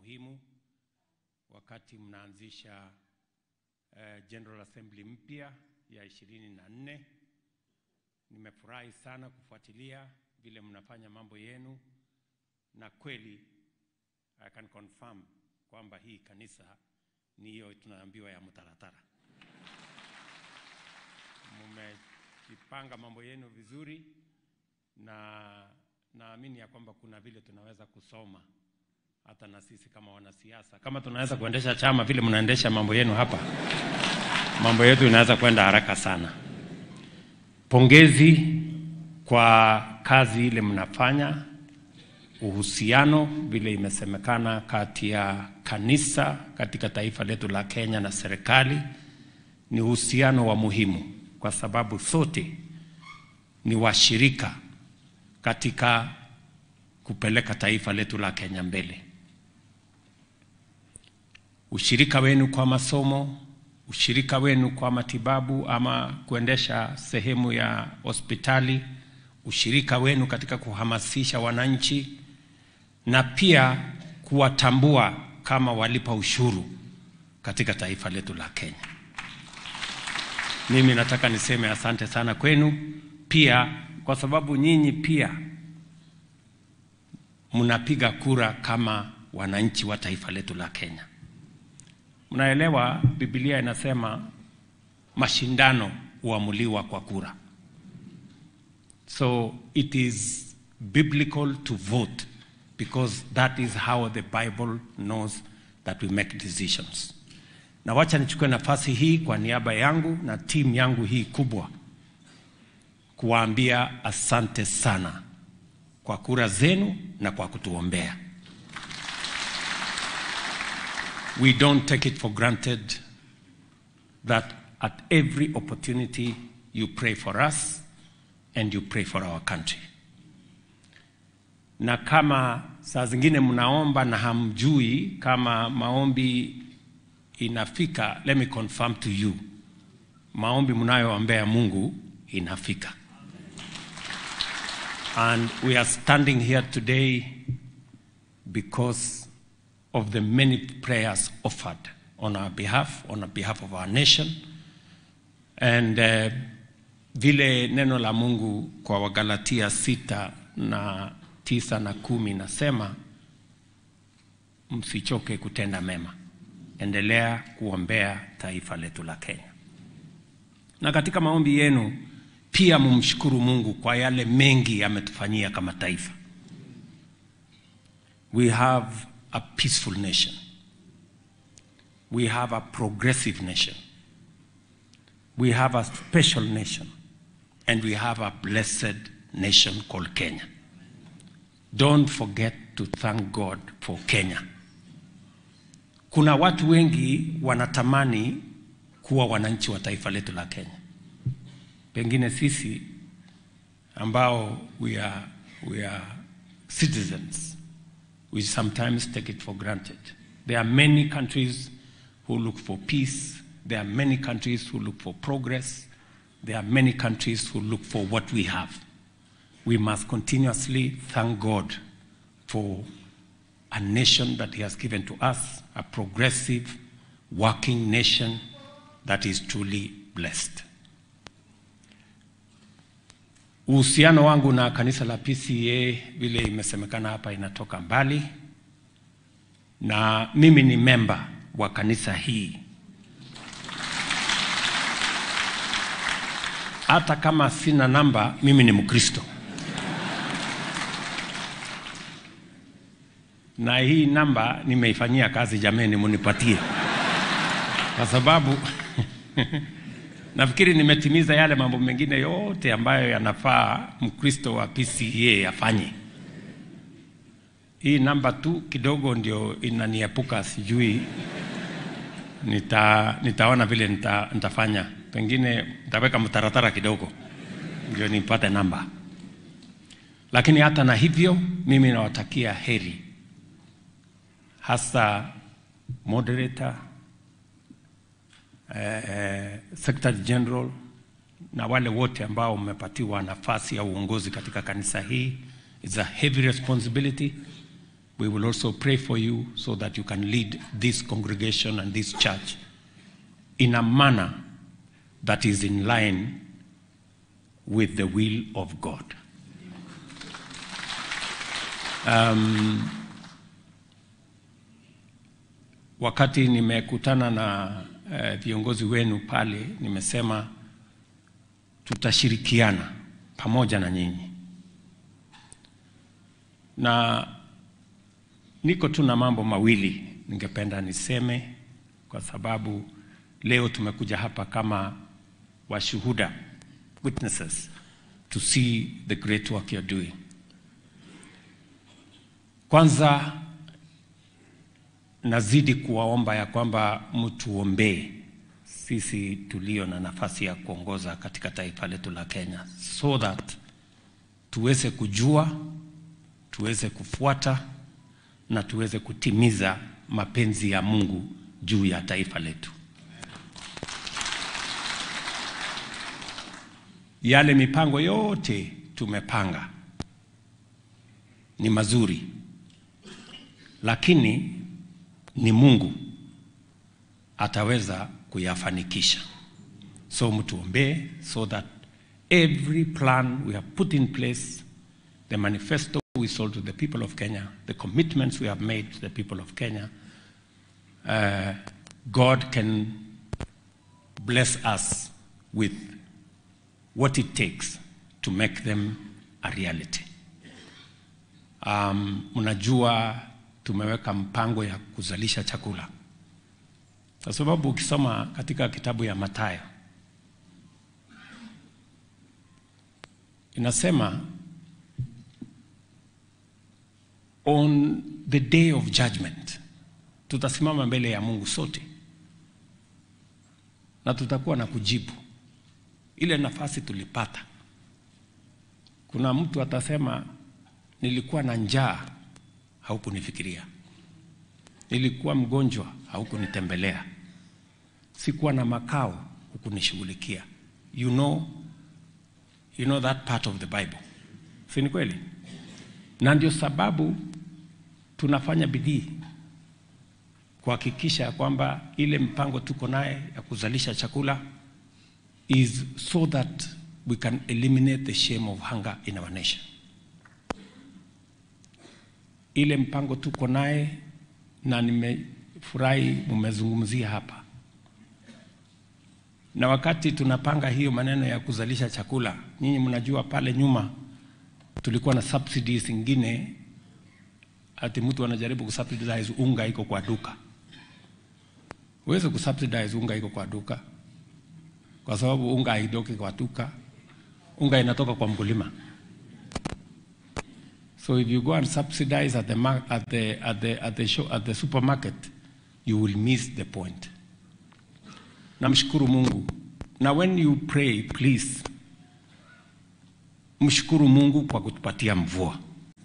muhimu wakati mnaanzisha uh, General Assembly mpya ya ishirini na nne. Nimefurahi sana kufuatilia vile mnafanya mambo yenu, na kweli I can confirm kwamba hii kanisa ni hiyo tunaambiwa ya mtaratara. Mmejipanga mambo yenu vizuri, na naamini ya kwamba kuna vile tunaweza kusoma hata na sisi kama wanasiasa, kama tunaweza kuendesha chama vile mnaendesha mambo yenu hapa, mambo yetu inaweza kwenda haraka sana. Pongezi kwa kazi ile mnafanya, uhusiano vile imesemekana kati ya kanisa katika taifa letu la Kenya na serikali ni uhusiano wa muhimu, kwa sababu sote ni washirika katika kupeleka taifa letu la Kenya mbele. Ushirika wenu kwa masomo, ushirika wenu kwa matibabu ama kuendesha sehemu ya hospitali, ushirika wenu katika kuhamasisha wananchi na pia kuwatambua kama walipa ushuru katika taifa letu la Kenya. Mimi nataka niseme asante sana kwenu pia, kwa sababu nyinyi pia mnapiga kura kama wananchi wa taifa letu la Kenya. Mnaelewa Biblia inasema mashindano huamuliwa kwa kura. So it is biblical to vote because that is how the Bible knows that we make decisions. Na wacha nichukue nafasi hii kwa niaba yangu na timu yangu hii kubwa kuwaambia asante sana kwa kura zenu na kwa kutuombea. We don't take it for granted that at every opportunity you pray for us and you pray for our country. Na kama saa zingine mnaomba na hamjui kama maombi inafika, let me confirm to you, maombi mnayoombea Mungu inafika. And we are standing here today because of the many prayers offered on our behalf, on behalf of our nation. And uh, vile neno la Mungu kwa Wagalatia sita na tisa na kumi nasema msichoke kutenda mema, endelea kuombea taifa letu la Kenya, na katika maombi yenu pia mumshukuru Mungu kwa yale mengi ametufanyia kama taifa. We have a peaceful nation. We have a progressive nation. We have a special nation. And we have a blessed nation called Kenya. Don't forget to thank God for Kenya. Kuna watu wengi wanatamani kuwa wananchi wa taifa letu la Kenya. Pengine sisi ambao we are, we are citizens we sometimes take it for granted. There are many countries who look for peace. There are many countries who look for progress. There are many countries who look for what we have. We must continuously thank God for a nation that He has given to us, a progressive, working nation that is truly blessed. Uhusiano wangu na kanisa la PCA vile imesemekana hapa inatoka mbali, na mimi ni memba wa kanisa hii. Hata kama sina namba, mimi ni Mkristo, na hii namba nimeifanyia kazi. Jameni, munipatie kwa sababu nafikiri nimetimiza yale mambo mengine yote ambayo yanafaa Mkristo wa PCA afanye. Hii namba tu kidogo ndio inaniepuka, sijui nita, nitaona vile nita, nitafanya, pengine nitaweka mtaratara kidogo ndio nipate namba, lakini hata na hivyo mimi nawatakia heri, hasa moderator eh, Secretary General na wale wote ambao mmepatiwa nafasi ya uongozi katika kanisa hii. It's a heavy responsibility We will also pray for you so that you can lead this congregation and this church in a manner that is in line with the will of God. Um, wakati nimekutana na eh, viongozi wenu pale, nimesema tutashirikiana pamoja na nyinyi, na niko tu na mambo mawili ningependa niseme, kwa sababu leo tumekuja hapa kama washuhuda, witnesses to see the great work you're doing. Kwanza nazidi kuwaomba ya kwamba mtuombee sisi tulio na nafasi ya kuongoza katika taifa letu la Kenya, so that tuweze kujua, tuweze kufuata na tuweze kutimiza mapenzi ya Mungu juu ya taifa letu. Yale mipango yote tumepanga ni mazuri, lakini ni Mungu ataweza kuyafanikisha. So mtuombee so that every plan we have put in place, the manifesto we sold to the people of Kenya, the commitments we have made to the people of Kenya, uh, God can bless us with what it takes to make them a reality. Um, mnajua tumeweka mpango ya kuzalisha chakula, kwa sababu ukisoma katika kitabu ya Mathayo inasema on the day of judgment tutasimama mbele ya Mungu sote na tutakuwa na kujibu ile nafasi tulipata. Kuna mtu atasema nilikuwa na njaa, haukunifikiria. Nilikuwa mgonjwa, haukunitembelea. Sikuwa na makao, hukunishughulikia. You know, you know that part of the Bible, si ni kweli? Na ndio sababu tunafanya bidii kuhakikisha kwamba ile mpango tuko naye ya kuzalisha chakula is so that we can eliminate the shame of hunger in our nation. Ile mpango tuko naye na nimefurahi mumezungumzia hapa, na wakati tunapanga hiyo maneno ya kuzalisha chakula, nyinyi mnajua pale nyuma tulikuwa na subsidies zingine, ati mtu anajaribu kusubsidize unga iko kwa duka. Huwezi kusubsidize unga iko kwa duka kwa sababu unga haitoki kwa duka, unga inatoka kwa mkulima. So if you go and subsidize at the, mar- at the, at the, at the, show, at the supermarket, you will miss the point. Namshukuru Mungu. Na when you pray, please, mshukuru Mungu kwa kutupatia mvua.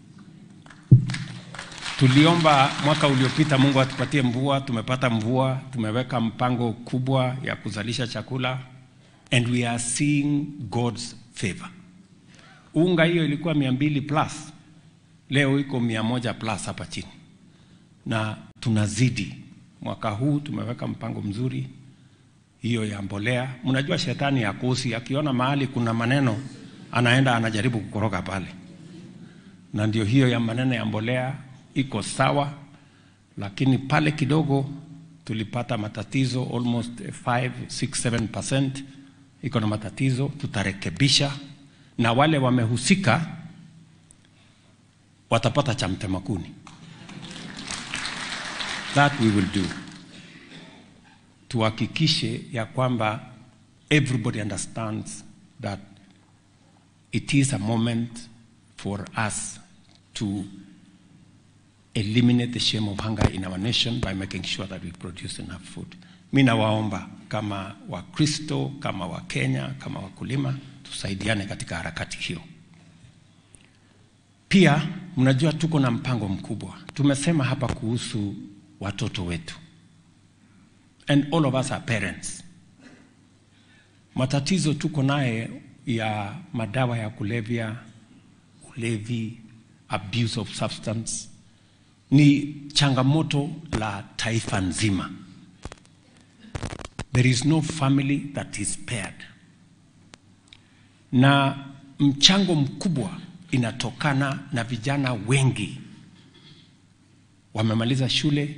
Tuliomba mwaka uliopita Mungu atupatie mvua, tumepata mvua, tumeweka mpango kubwa ya kuzalisha chakula and we are seeing God's favor. Unga hiyo ilikuwa mia mbili plus, leo iko mia moja plus hapa chini, na tunazidi. Mwaka huu tumeweka mpango mzuri hiyo ya mbolea. Mnajua shetani ya kusi, akiona mahali kuna maneno anaenda anajaribu kukoroga pale, na ndio hiyo ya maneno ya mbolea iko sawa, lakini pale kidogo tulipata matatizo almost 5 6 7% iko na matatizo, tutarekebisha na wale wamehusika watapata cha mtema kuni. That we will do. Tuhakikishe ya kwamba everybody understands that it is a moment for us to eliminate the shame of hunger in our nation by making sure that we produce enough food. Mi nawaomba kama Wakristo, kama Wakenya, kama wakulima, tusaidiane katika harakati hiyo. Pia mnajua tuko na mpango mkubwa. Tumesema hapa kuhusu watoto wetu, and all of us are parents. Matatizo tuko naye ya madawa ya kulevya, ulevi, abuse of substance ni changamoto la taifa nzima. There is no family that is spared, na mchango mkubwa inatokana na vijana wengi wamemaliza shule,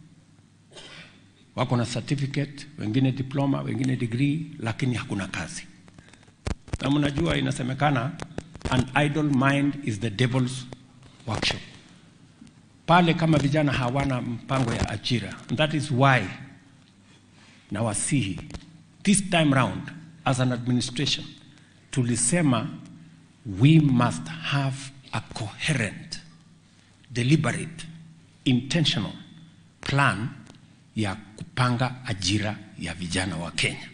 wako na certificate, wengine diploma, wengine degree, lakini hakuna kazi. Na mnajua inasemekana an idle mind is the devil's workshop. Pale kama vijana hawana mpango ya ajira, and that is why nawasihi this time round as an administration tulisema we must have a coherent deliberate intentional plan ya kupanga ajira ya vijana wa Kenya.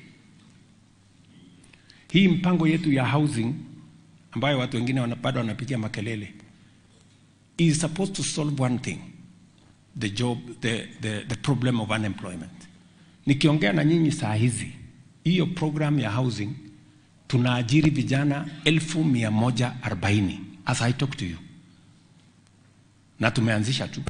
Hii mpango yetu ya housing ambayo watu wengine wana- bado wanapigia makelele is supposed to solve one thing the job the, the, the problem of unemployment. Nikiongea na nyinyi saa hizi, hiyo program ya housing tunaajiri vijana elfu mia moja arobaini as I talk to you, na tumeanzisha tu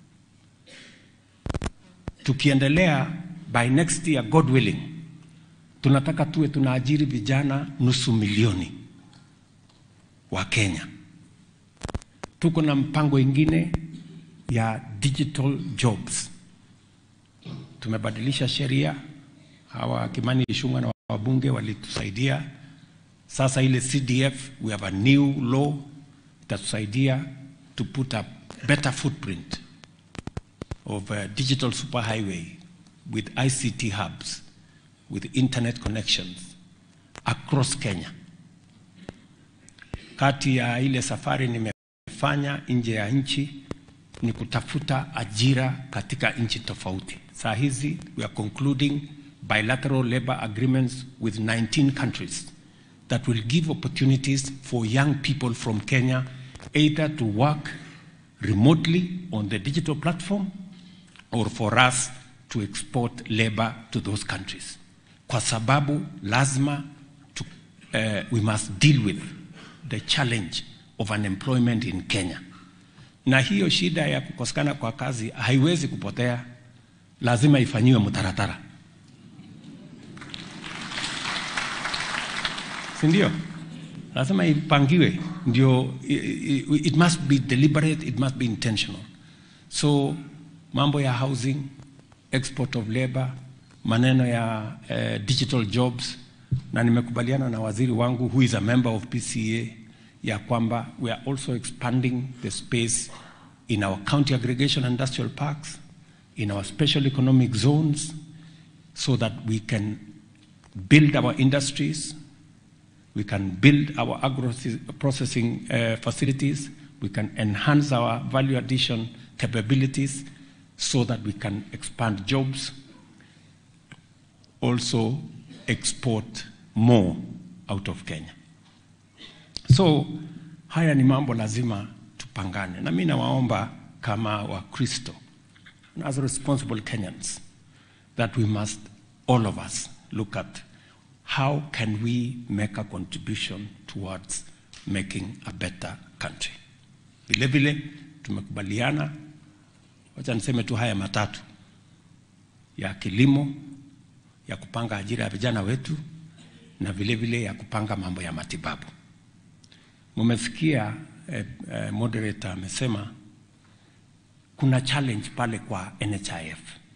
tukiendelea by next year God willing, tunataka tuwe tunaajiri vijana nusu milioni wa Kenya. Tuko na mpango ingine ya digital jobs. Tumebadilisha sheria, hawa Kimani Ichung'wa na wabunge walitusaidia. Sasa ile CDF, we have a new law itatusaidia to put a better footprint of a digital superhighway with ICT hubs, with internet connections across Kenya. Kati ya ile safari nimefanya nje ya nchi ni kutafuta ajira katika nchi tofauti. Saa hizi we are concluding bilateral labor agreements with 19 countries that will give opportunities for young people from Kenya either to work remotely on the digital platform or for us to export labor to those countries, kwa sababu lazima to, uh, we must deal with the challenge of unemployment in Kenya, na hiyo shida ya kukosekana kwa kazi haiwezi kupotea, lazima ifanyiwe mtaratara, si ndio? Lazima ipangiwe, ndio i- i- it must be deliberate, it must be intentional. So mambo ya housing, export of labor, maneno ya uh, digital jobs, na nimekubaliana na waziri wangu who is a member of PCA ya kwamba we are also expanding the space in our county aggregation industrial parks, in our special economic zones, so that we can build our industries, we can build our agro processing uh, facilities, we can enhance our value addition capabilities so that we can expand jobs, also export more out of Kenya. So haya ni mambo lazima tupangane, na mimi nawaomba kama Wakristo and as responsible Kenyans that we must all of us look at how can we make a contribution towards making a better country. Vile vile tumekubaliana, wacha niseme tu haya matatu ya kilimo, ya kupanga ajira ya vijana wetu na vile vile ya kupanga mambo ya matibabu. Mumesikia eh, eh, moderator amesema kuna challenge pale kwa NHIF.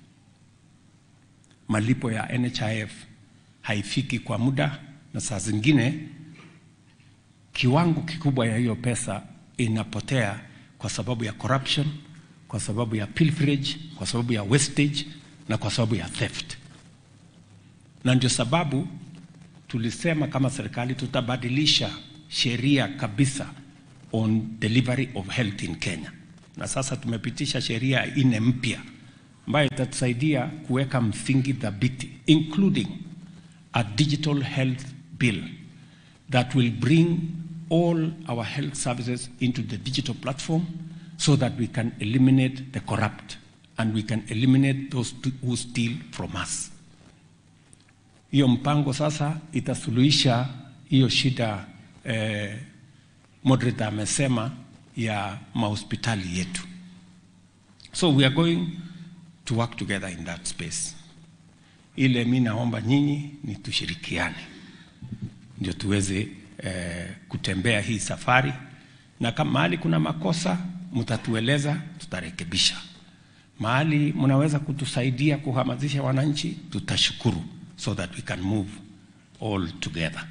Malipo ya NHIF haifiki kwa muda, na saa zingine kiwango kikubwa ya hiyo pesa inapotea kwa sababu ya corruption, kwa sababu ya pilferage, kwa sababu ya wastage na kwa sababu ya theft. Na ndio sababu tulisema kama serikali tutabadilisha sheria kabisa on delivery of health in Kenya, na sasa tumepitisha sheria nne mpya ambayo itatusaidia kuweka msingi thabiti including a digital health bill that will bring all our health services into the digital platform so that we can eliminate the corrupt and we can eliminate those who steal from us. Hiyo mpango sasa itasuluhisha hiyo shida eh, moderator amesema ya mahospitali yetu. So we are going to work together in that space. Ile mi naomba nyinyi ni tushirikiane ndio tuweze eh, kutembea hii safari, na kama mahali kuna makosa mtatueleza, tutarekebisha. Mahali mnaweza kutusaidia kuhamasisha wananchi, tutashukuru, so that we can move all together.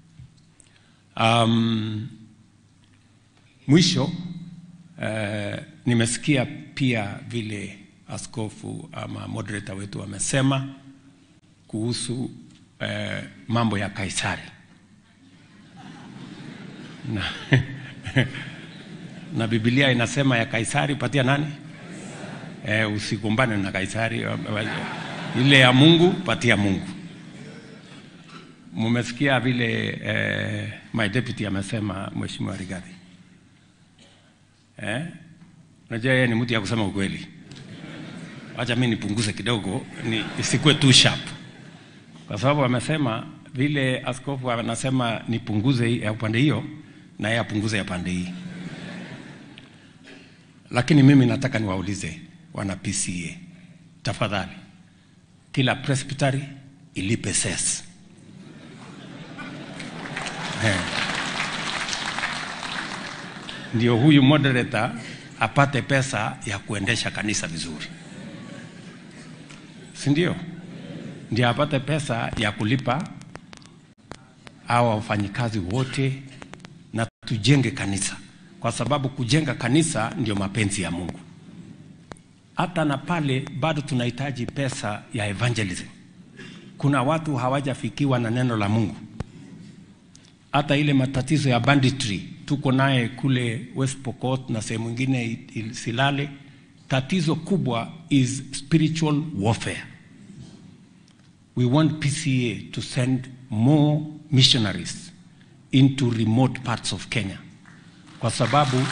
Um, mwisho eh, nimesikia pia vile askofu ama moderator wetu amesema kuhusu eh, mambo ya Kaisari na, na Biblia inasema ya Kaisari patia nani? Eh, usikumbane na Kaisari, ile ya Mungu patia Mungu. Mumesikia vile eh, my deputy amesema, Mheshimiwa Rigathi eh? Najua yeye ni mtu ya kusema ukweli. Acha mimi nipunguze kidogo, ni isikuwe too sharp, kwa sababu amesema vile askofu anasema nipunguze ya upande hiyo na yeye apunguze ya pande hii. Lakini mimi nataka niwaulize wana PCA, tafadhali, kila presbytery ilipe ses eh, ndio huyu moderator apate pesa ya kuendesha kanisa vizuri, si ndio? Ndio apate pesa ya kulipa hawa wafanyikazi wote na tujenge kanisa, kwa sababu kujenga kanisa ndio mapenzi ya Mungu. Hata na pale bado tunahitaji pesa ya evangelism. Kuna watu hawajafikiwa na neno la Mungu. Hata ile matatizo ya banditry tuko naye kule West Pokot na sehemu ingine Silale, tatizo kubwa is spiritual warfare. We want PCA to send more missionaries into remote parts of Kenya kwa sababu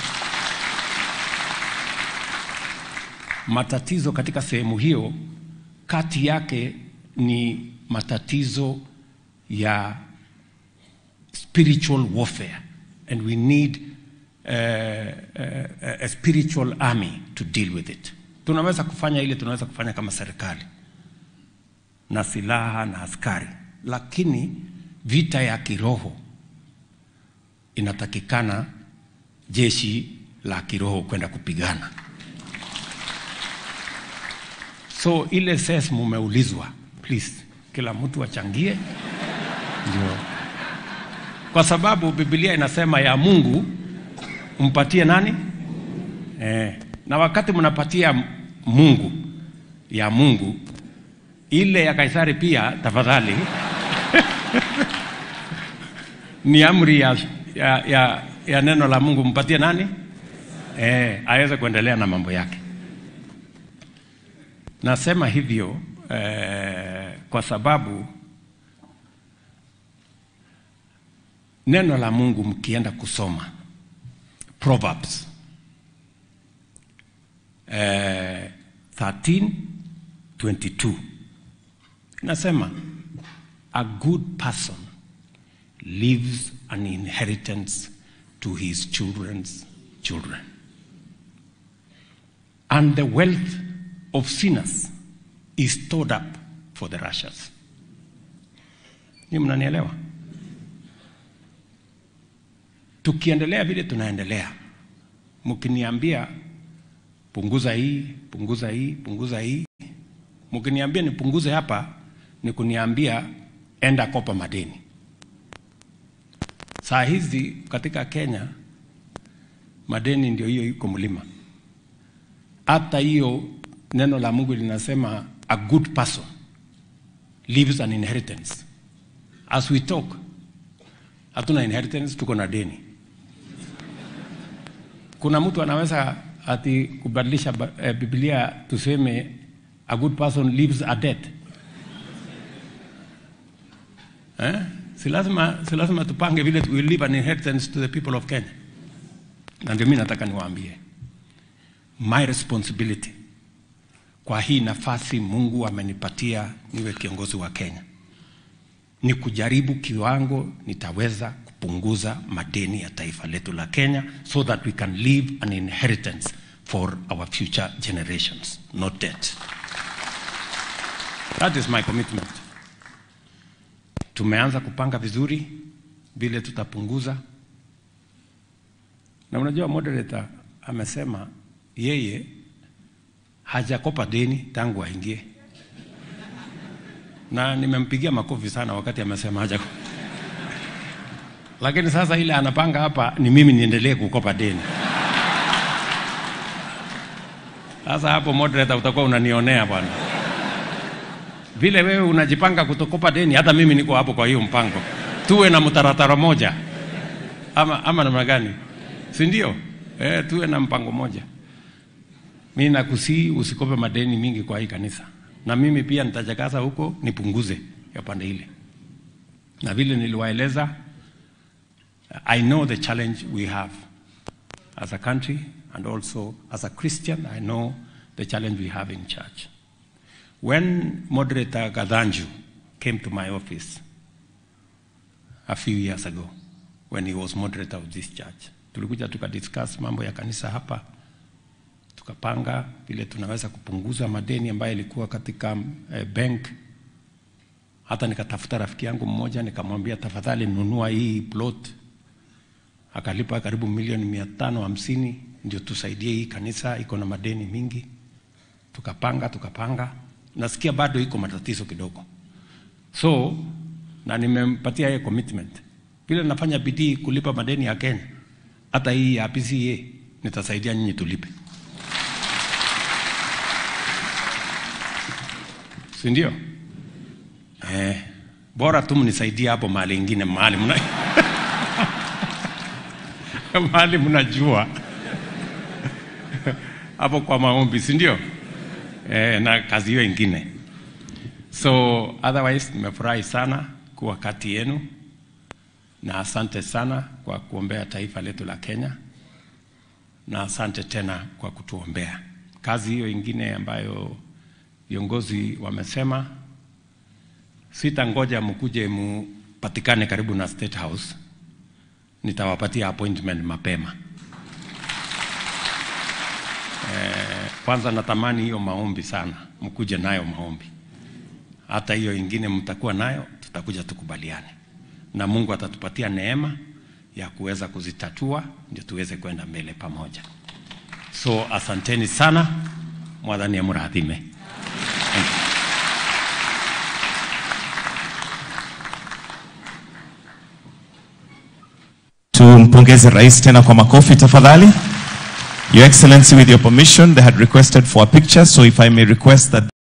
matatizo katika sehemu hiyo kati yake ni matatizo ya spiritual warfare and we need uh, uh, a spiritual army to deal with it. Tunaweza kufanya ile tunaweza kufanya kama serikali na silaha na askari, lakini vita ya kiroho inatakikana jeshi la kiroho kwenda kupigana. So ile ses mumeulizwa, please kila mtu achangie, ndio kwa sababu Biblia inasema ya Mungu mpatie nani? Eh, na wakati mnapatia Mungu ya Mungu ile ya Kaisari pia tafadhali ni amri ya, ya, ya, ya neno la Mungu mpatie nani? Eh, aweze kuendelea na mambo yake. Nasema hivyo eh, kwa sababu neno la Mungu mkienda kusoma Proverbs eh, 13:22 inasema a good person leaves an inheritance to his children's children and the wealth of sinners is stored up for the righteous. Ni mnanielewa? Tukiendelea vile tunaendelea, mkiniambia punguza hii, punguza hii, punguza hii, mkiniambia nipunguze hapa, ni kuniambia enda kopa madeni. Saa hizi katika Kenya madeni ndio hiyo iko mlima. Hata hiyo neno la Mungu linasema a good person leaves an inheritance. As we talk, hatuna inheritance, tuko na deni. Kuna mtu anaweza ati kubadilisha eh, Biblia tuseme a good person leaves a debt eh? Si lazima, si lazima tupange vile we leave an inheritance to the people of Kenya. Na ndio mimi nataka niwaambie my responsibility kwa hii nafasi Mungu amenipatia niwe kiongozi wa Kenya ni kujaribu kiwango nitaweza kupunguza madeni ya taifa letu la Kenya so that we can leave an inheritance for our future generations, not debt. That is my commitment. Tumeanza kupanga vizuri vile tutapunguza, na unajua moderator amesema yeye hajakopa deni tangu aingie, na nimempigia makofi sana wakati amesema hajakopa. Lakini sasa ile anapanga hapa ni mimi niendelee kukopa deni. Sasa hapo moderator utakuwa unanionea bwana. Vile wewe unajipanga kutokopa deni, hata mimi niko hapo kwa hiyo mpango. Tuwe na mtaratara moja ama, ama namna gani, si ndio? Eh, tuwe na mpango moja. Mimi nakusii usikope madeni mingi kwa hii kanisa, na mimi pia nitajakaza huko nipunguze ya pande ile, na vile niliwaeleza, I know the challenge we have as a country and also as a Christian, I know the challenge we have in church. When moderator Gadanju came to my office a few years ago, when he was moderator of this church, tulikuja tukadiscuss mambo ya kanisa hapa, tukapanga vile tunaweza kupunguza madeni ambayo ilikuwa katika eh, bank. Hata nikatafuta rafiki yangu mmoja nikamwambia, tafadhali nunua hii plot, akalipa karibu milioni mia tano hamsini ndio tusaidie hii kanisa, iko na madeni mingi. Tukapanga tukapanga, nasikia bado iko matatizo kidogo, so na nimempatia yeye commitment, vile nafanya bidii kulipa madeni ya Kenya, hata hii ya PCA nitasaidia nyinyi tulipe, si ndio? Eh, bora tu mnisaidie hapo mahali ingine, mahali mna mahali mnajua hapo kwa maombi, si ndio? Eh, na kazi hiyo ingine. So otherwise nimefurahi sana kuwa kati yenu na asante sana kwa kuombea taifa letu la Kenya, na asante tena kwa kutuombea. Kazi hiyo ingine ambayo viongozi wamesema, sitangoja mkuje mupatikane karibu na State House, nitawapatia appointment mapema. Eh, kwanza natamani hiyo maombi sana, mkuje nayo maombi. Hata hiyo ingine mtakuwa nayo, tutakuja tukubaliane, na Mungu atatupatia neema ya kuweza kuzitatua, ndio tuweze kwenda mbele pamoja. So asanteni sana, mwadhani ya murathime. Thank you. Tumpongeze rais tena kwa makofi tafadhali. Your Excellency, with your permission, they had requested for a picture, so if I may request that